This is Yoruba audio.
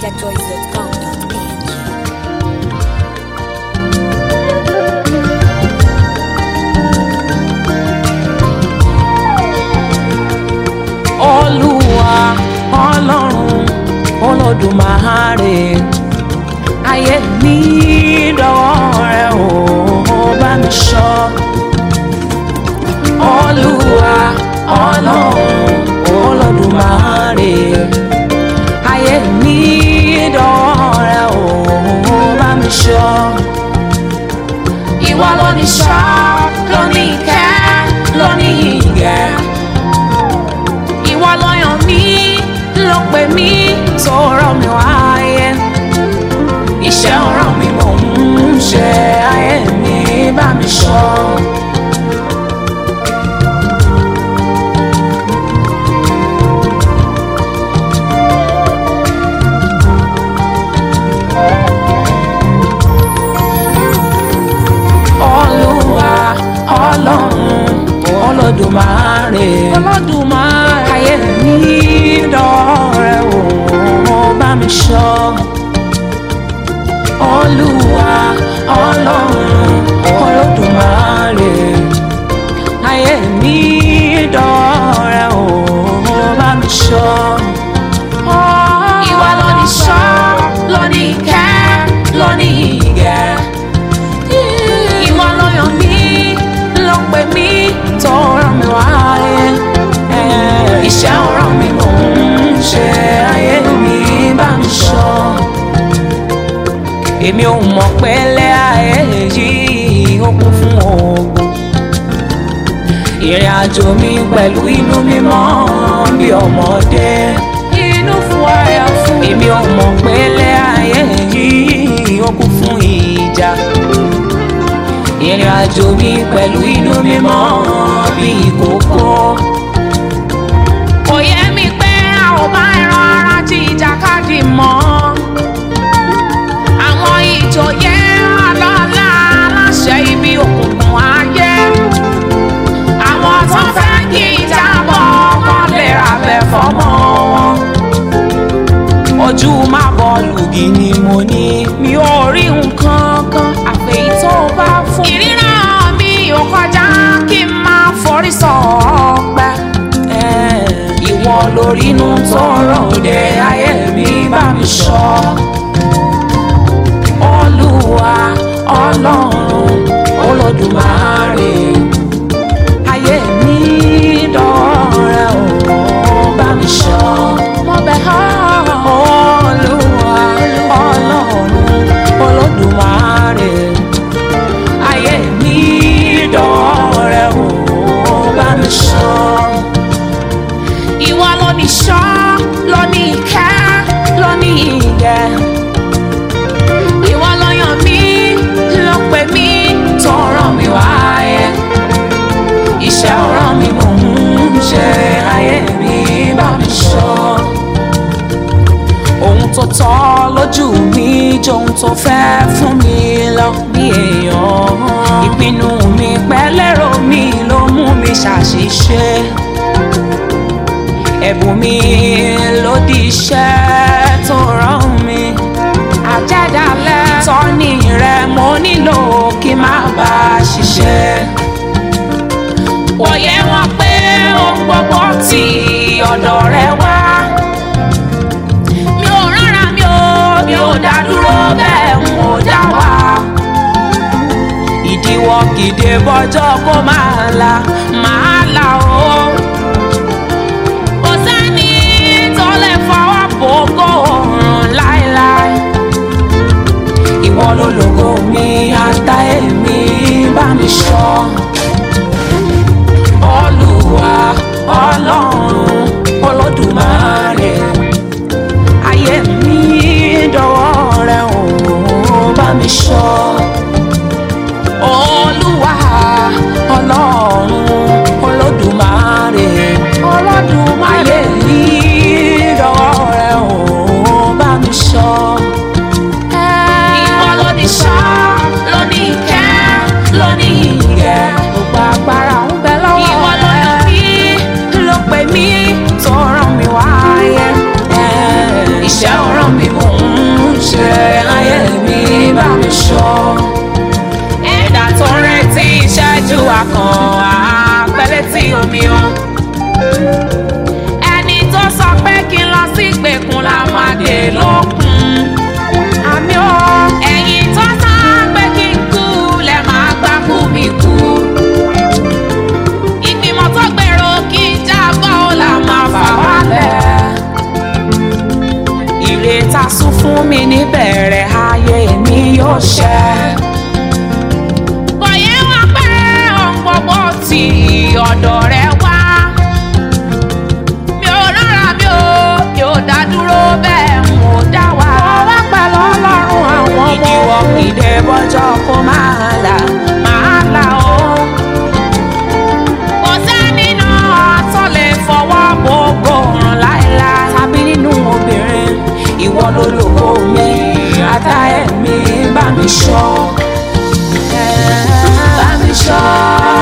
NigerChoice.com.ng. olúwa ọlọ́run olódùmarè ayé mi dọ̀wọ́ rẹ o bá mi ṣọ́ olúwa ọlọ́run olódùmarè ayé mi dọ̀wọ́ rẹ o bá mi ṣọ́ ìwọ ló ní ṣọ́ ló ní ìkẹ́ ló ní ìgẹ̀ ìwọ ló yàn mí ló pè mí tó rán mi wáyé iṣẹ́ ọ̀ràn mi mò ń ṣe ayé mi bá mi ṣọ́. Olúwa ọlọ́run olódùmarè olódùmarè ayé mi dọ̀rẹ́ o bá mi ṣọ́ Olúwa ọlọ́run olódùmarè ayé mi dọ̀rẹ́ o bá mi ṣọ́. Ìwà ló ní ṣọ́ ló ní ìkẹ́ ló ní ìgẹ̀ ìwọ ló yàn mí ló pè mí tó rán mi wáyé iṣẹ́ ọ̀ràn mi mò ń ṣe ayé mi bá mi ṣọ́ èmi ò mọ̀ pé lẹ́ ayé yìí ó kún fún ogun ìrìn àjò mi pẹ̀lú inú mímọ́ bí ọmọdé inú fún àyà fún èmi ò mọ̀ pé lẹ́ ayé yìí ó kún fún ìjà ìrìn àjò mi pẹ̀lú inú mímọ́ bí ìkókó. kò yẹ mi pé a ò bá ẹran ara tí ìjàkadì mọ́. àwọn ìjòyè ọlọ́lá aláṣẹ ibi òkùnkùn ayé. àwọn tó fẹ́ kí ìjábọ̀ kan lè ra bẹ̀ fọ́mọ wọn. ojú má bọ́ọ̀lù gì ni mo ní mi ò rí nǹkan kan àfẹ́yí tó bá fún mi. ìríran mi ò kọjá kí n máa forí sọ ọpẹ́. ìwọ lórí inú tó ròde ayé mi bá mi ṣọ́. olúwa ọlọ́run olódùmarè ayé mi dọ̀rẹ́ o bá mi ṣọ́. mo bẹ̀ ọ́ olúwa ọlọ́run olódùmarè ayé mi dọ̀rẹ́ o bá mi ṣọ́. ìwọ ló ní ṣọ́ ló ní ìkẹ́ ló ní ìgẹ̀. ìwọ ló yàn mí ló pè mí tó rán mi wáyé. iṣẹ́ ọ̀ràn mi mò ń ṣe ayé mi bá mi ṣọ́ ohun tó tọ́ lójú mi jọ ohun tó fẹ́ fún mi lọ bí èèyàn ìpinnu mi pẹ́lẹ́rọ mi ló mú mi ṣàṣìṣe ẹ̀bùn mi ló di iṣẹ́ tó rán mi àjẹ́dálẹ̀ ìtọ́ni rẹ mo nílò kí n má bá a ṣiṣẹ́ wòye wọn pé ohun gbogbo tí ọ̀dọ̀ rẹ wá mi ò rárá mi ò mi ò dá dúró bẹ́ẹ̀ n ò dá wà. ìdíwọ́ gidi bọ́jọ́ kó máa la máa la o. kò sẹ́ni tó lè fọwọ́ bò kó rùn láéláé. ìwọ ló lògo mi ata èmi bá mi ṣọ́. olúwa ọlọ́run olódùmarè ayé mi dọ̀wọ́ rẹ o bá mi ṣọ́ olúwa ọlọ́run ṣe ayé mi bá mi ṣọ́. ẹ̀dá tó ń retí ìṣẹ́jú akàn àpẹẹlẹ tí omi o. ẹni tó sọ pé kí n lọ sí ìgbèkùn la máa dé lókun. àmì o ẹ̀yin tó sọ pé kí n kú lẹ máa gbá kú mi kú. ìgbìmọ̀ tó gbèrò kí n jábọ́ ó là máa fà wálẹ̀ ìrètà sún fún mi níbẹ̀rẹ̀ ayé mi yóò ṣẹ. kò yẹ wá pé ohun gbogbo tí ọ̀dọ̀ rẹ wá. mi ò rárá mi ò mi ò dá dúró bẹ́ẹ̀ n ò dá wà. mo wá pẹ̀lú ọlọ́run àwọn ọmọ. ìdíwọ́ kìdé bọ́jọ́ kó máa là máa là ó. kò sẹ́ni náà tó lè fọwọ́ gbogbo ọ̀ràn láéláé. tàbí nínú obìnrin ìwọ lolóko mi ata ẹ̀mí bá mi ṣọ́ bá mi ṣọ́